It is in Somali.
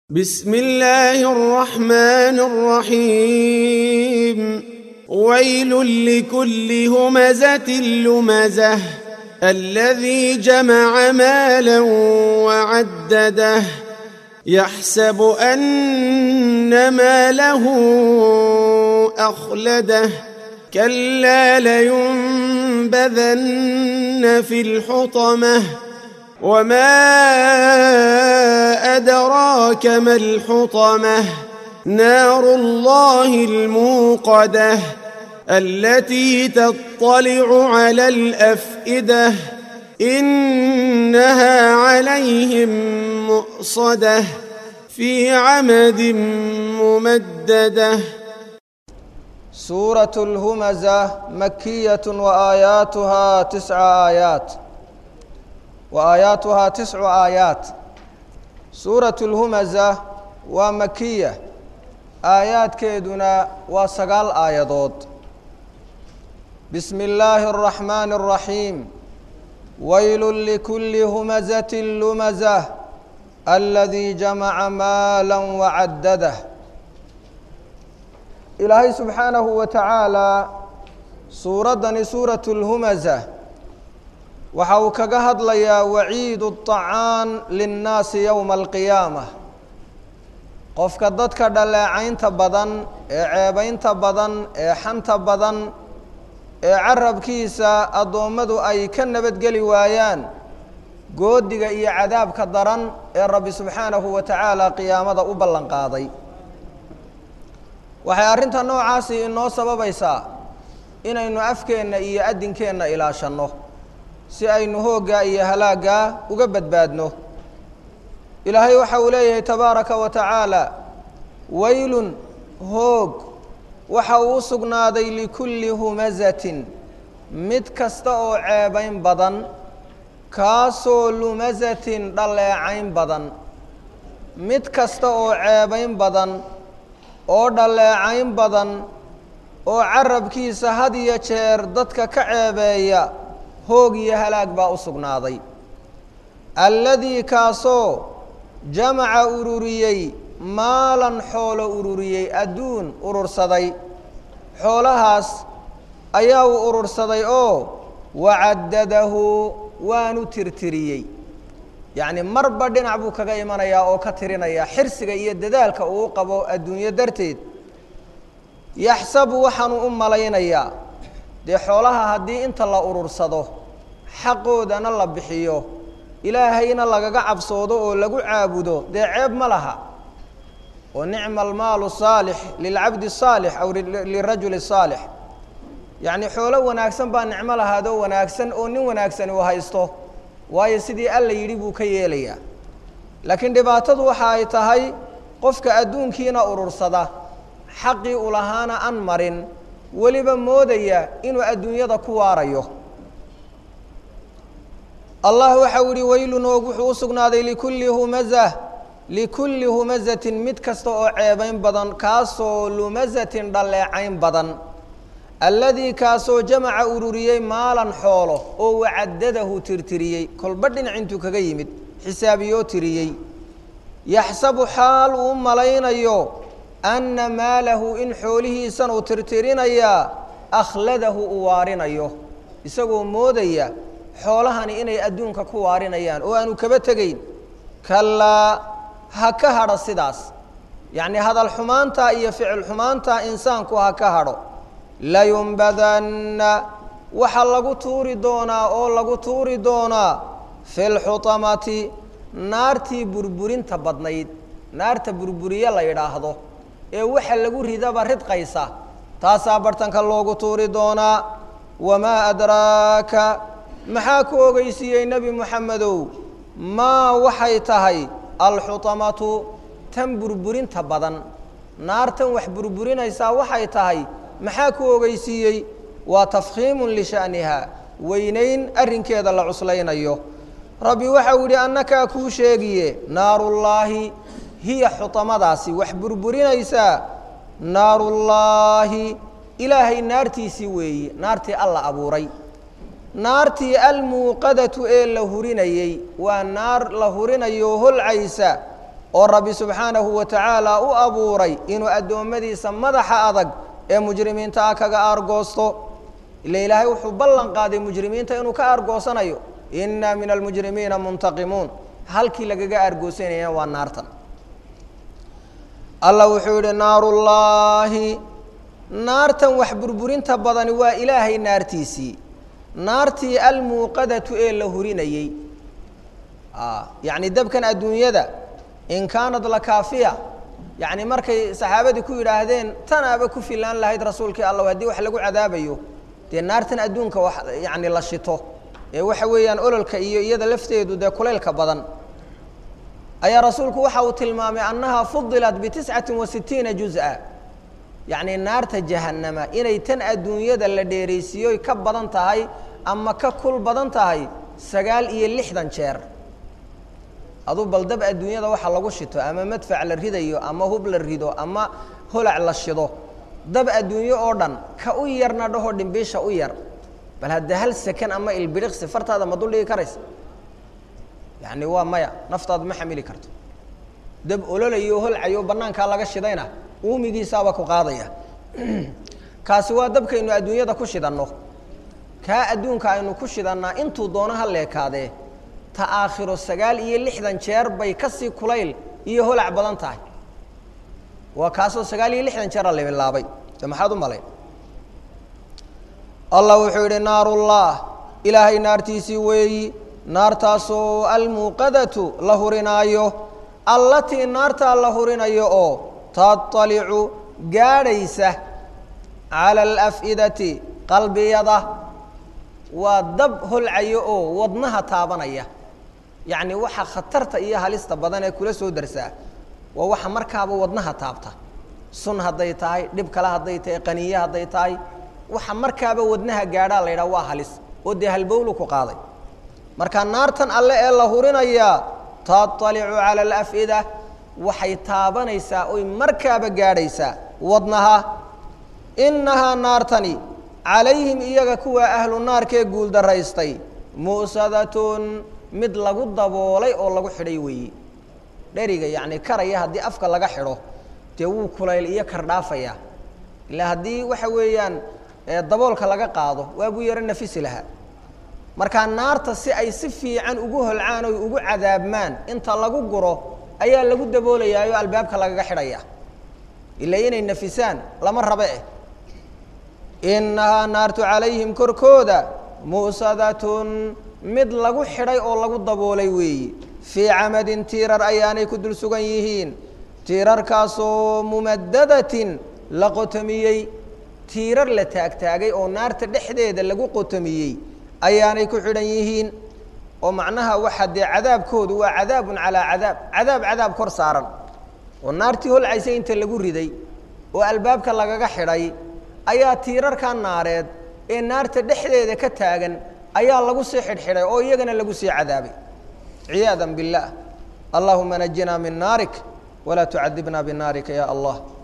بسم الله الرحمن الرحيم ويل لكل همزة لمزة الذي جمع مالا وعدده يحسب أن ماله أخلده كلا لينبذن في الحطمة وما أدراك ما الحطمة نار الله الموقدة التي تطلع على الأفئدة إنها عليهم مؤصدة في عمد ممدده سورة الهمزة مكية وآياتها تسع آيات وآياتها تسع آيات سورة الهمزة ومكية آيات كيدنا وسقال آيادود بسم الله الرحمن الرحيم ويل لكل همزة لمزة الذي جمع مالا وعدده ilaahay subxaanahu wa tacaalaa suuraddani suuratu lhumaza waxa uu kaga hadlayaa waciidu طacaan linnaasi yowma alqiyaama qofka dadka dhaleecaynta badan ee ceebaynta badan ee xanta badan ee carabkiisa addoommadu ay ka nabadgeli waayaan goodiga iyo cadaabka daran ee rabbi subxaanahu wa tacaala qiyaamada u ballan qaaday waxay arrinta noocaasi inoo sababaysaa inaynu afkeenna iyo addinkeenna ilaashanno si aynu hooggaa iyo halaaggaa uga badbaadno ilaahay waxa uu leeyahay tabaaraka wa tacaala waylun hoog waxa uu u sugnaaday likulli humazatin mid kasta oo ceebayn badan kaasoo lumazatin dhaleecayn badan mid kasta oo ceebayn badan oo dhaleecayn badan oo carabkiisa had iyo jeer dadka ka ceebeeya hoog iyo halaag baa u sugnaaday alladii kaasoo jamaca ururiyey maalan xoolo ururiyey adduun urursaday xoolahaas ayaa uu urursaday oo wacaddadahu waanu tirtiriyey yacni marba dhinac buu kaga imanayaa oo ka tirinaya xirsiga iyo dadaalka uu qabo adduunyo darteed yaxsabu waxaanuu u malaynayaa dee xoolaha haddii inta la urursado xaqoodana la bixiyo ilaahayna lagaga cabsoodo oo lagu caabudo dee ceeb ma laha oo nicma almaalu saalix lilcabdi saalix aw lirajuli saalix yacni xoolo wanaagsan baa nicmo lahaadoo wanaagsan oo nin wanaagsani uu haysto waayo sidii alla yidhi buu ka yeelayaa laakiin dhibaatadu waxa ay tahay qofka adduunkiina urursada xaqii u lahaana an marin weliba moodaya inuu adduunyada ku waarayo allah waxa uu yihi waylun hoog wuxuu u sugnaaday likulli humazah likulli humazatin mid kasta oo ceebayn badan kaasoo lumazatin dhaleecayn badan alladii kaasoo jamaca ururiyey maalan xoolo oo wacaddadahu tirtiriyey kolba dhinac intuu kaga yimid xisaabiyoo tiriyey yaxsabu xaal uu malaynayo anna maalahu in xoolihiisan uu tirtirinayaa akhladahu uu waarinayo isagoo moodaya xoolahani inay adduunka ku waarinayaan oo aanu kaba tegayn kallaa ha ka hadho sidaas yacnii hadal xumaanta iyo ficil xumaanta insaanku ha ka hadho layunbadanna waxaa lagu tuuri doonaa oo lagu tuuri doonaa fi lxutamati naartii burburinta badnayd naarta burburiye la yidhaahdo ee waxa lagu ridaba ridqaysa taasaa bartanka loogu tuuri doonaa wamaa adraaka maxaa ku ogeysiiyey nebi moxamedow maa waxay tahay alxutamatu tan burburinta badan naartan wax burburinaysaa waxay tahay maxaa ku ogeysiiyey waa tafkhiimun lisha'niha weynayn arrinkeeda la cuslaynayo rabbi waxau yidhi annakaa kuu sheegiye naarullaahi hiya xutamadaasi wax burburinaysaa naarullaahi ilaahay naartiisii weeye naartii alla abuuray naartii almuuqadatu ee la hurinayey waa naar la hurinayo holcaysa oo rabbi subxaanahu wa tacaala u abuuray inuu addoommadiisa madaxa adag ee mujrimiinta ah kaga aargoosto ila ilaahay wuxuu ballan qaaday mujrimiinta inuu ka aargoosanayo inna min almujrimiina muntaqimuun halkii lagaga aargoosanaya waa naartan allah wuxuu yidhi naarullaahi naartan wax burburinta badani waa ilaahay naartiisii naartii almuuqadatu ee la hurinayey yacni dabkan adduunyada in kaanad la kaafiya yacni markay saxaabadii ku yidhaahdeen tanaaba ku filaan lahayd rasuulkii allah haddii wax lagu cadaabayo dee naartan adduunka wax yacni la shito ee waxa weeyaan ololka iyo iyada lafteedu dee kulaylka badan ayaa rasuulku waxa uu tilmaamay annaha fudilat bitiscati wa sitiina juz-a yacni naarta jahannama inay tan adduunyada la dheeraysiiyoy ka badan tahay ama ka kul badan tahay sagaal iyo lixdan jeer aduu bal dab adduunyada waxa lagu shito ama madfac la ridayo ama hub la rido ama holac la shido dab adduunyo oo dhan ka u yarna dhaho dhimbiisha u yar bal hadda hal sakan ama ilbiriqsi fartaada ma dul dhigi karaysa yacni waa maya naftaadu ma xamili karto dab ololayo holcayo bannaankaa laga shidayna uumigiisaaba ku qaadaya kaasi waa dabkaynu adduunyada ku shidanno kaa adduunka aynu ku shidannaa intuu doono ha leekaadee ta aakhiro sagaal iyo lixdan jeer bay kasii kulayl iyo holac badan tahay waa kaasoo sagaal iyo lixdan jeera labilaabay de maxaad u malayn allah wuxuu yidhi naarullah ilaahay naartiisii weeyi naartaasoo almuuqadatu la hurinaayo allatii naartaa la hurinayo oo taطalicu gaadhaysa cala alaf'idati qalbiyada waa dab holcayo oo wadnaha taabanaya yacni waxa khatarta iyo halista badan ee kula soo darsaa waa waxa markaaba wadnaha taabta sun hadday tahay dhib kale hadday tahay qaniye hadday tahay waxa markaaba wadnaha gaadhaa la yidhaha waa halis oo dee halbowlu ku qaaday marka naartan alle ee la hurinayaa taطalicu cala alaf'ida waxay taabanaysaa oy markaaba gaadhaysaa wadnaha innahaa naartani calayhim iyaga kuwa ahlu naarkee guuldaraystay mu'sadatun mid lagu daboolay oo lagu xidhay weeye dheriga yacni karaya haddii afka laga xidho dee wuu kulayl iyo kardhaafaya ilaa haddii waxa weeyaan daboolka laga qaado waa buu yaro nafisi lahaa markaa naarta si ay si fiican ugu holcaan oy ugu cadaabmaan inta lagu guro ayaa lagu daboolayaayoo albaabka lagaga xidhaya ilaa inay nafisaan lama rabe eh innahaa naartu calayhim korkooda mu'sadatun mid lagu xidhay oo lagu daboolay weeyi fii camadin tiirar ayaanay ku dul sugan yihiin tiirarkaasoo mumadadatin la qotomiyey tiirar la taagtaagay oo naarta dhexdeeda lagu qotomiyey ayaanay ku xidhan yihiin oo macnaha waxa dee cadaabkoodu waa cadaabun calaa cadaab cadaab cadaab kor saaran oo naartii holcaysa inta lagu riday oo albaabka lagaga xidhay ayaa tiirarka naareed ee naarta dhexdeeda ka taagan ayaa lagu sii xidhxidhay oo iyagana lagu sii cadaabay ciyaada biاllah allahuma najinaa min naarik walaa tucadibna binaarika ya allah